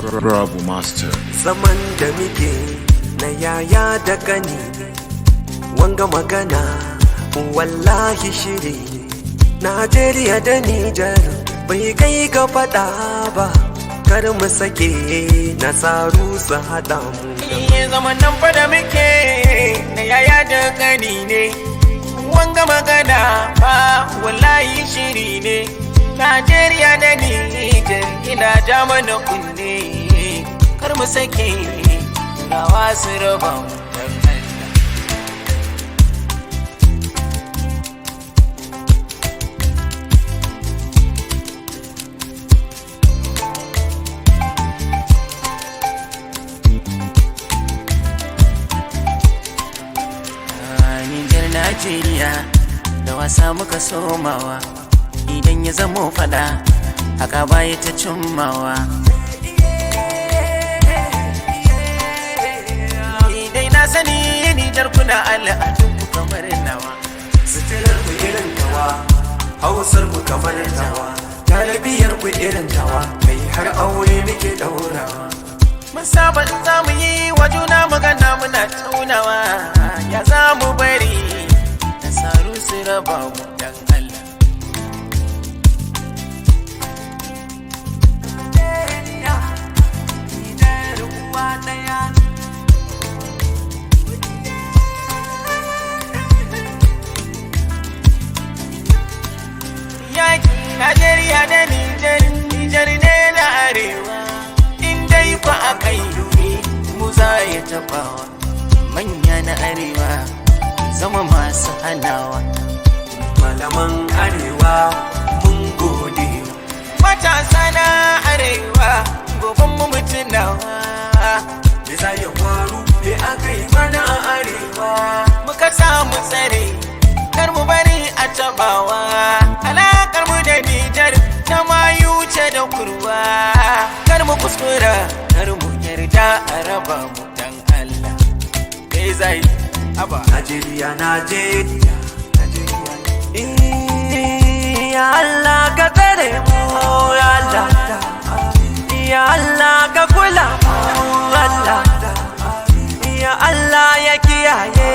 Bravo Master. zaman da muke na yaya da gani wanga magana wallahi shiri najeriya da nijar bai kai ga fada ba kar mu sake nasaru su hada mu Iye zaman nan fa da muke na yaya da gani ne wanga magana ba wallahi shiri ne Najeriya da Nijar ina ja mana kunne kar mu sake rawa su raba mu dan Allah. Nijar Najeriya da wasa muka somawa idan ya zamo fada haka baya ta cimmawa. Idai na sani Nijar kuna al'adun ku kamar nawa. sitilar ku irin tawa hausar ku kamar tawa talabiyar ku irin tawa kai har aure muke daurawa Mun saba in za mu yi wa juna magana muna taunawa ya za mu bari nasaru su raba mu dan Allah. Yaki Najeriya da Nijar, Nijar ne na arewa. In dai ku a kai mu za ya tabawa. Manya na arewa zama masu hanawa. malaman arewa mun gode Matasa na arewa goben mu mutunawa. me za ya faru me aka yi mana a arewa Muka samu tsare kar mu bari a tabawa. Alakar mu da Nijar ta mayu ce da kurwa. Kar mu kuskura kar mu yarda a raba mu dan Allah. Me zai aba. Najeriya Najeriya Najeriya Ya Allah ka tsare mu ya Allah Ya Allah ka kula mu Allah Ya Allah ya kiyaye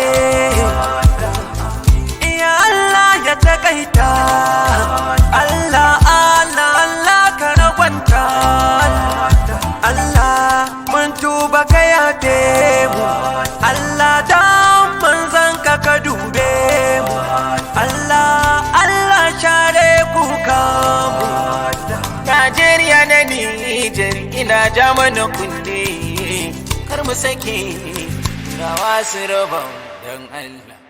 Ya Allah ya takaita Allah Allah Allah ka ragwanta Allah mun tuba ka yafe mu Allah dan manzan ka ka dube mu Allah Allah share kuka mu Najeriya na Nijar ina ja mana kunne kar mu sake rawa su raba mu dan Allah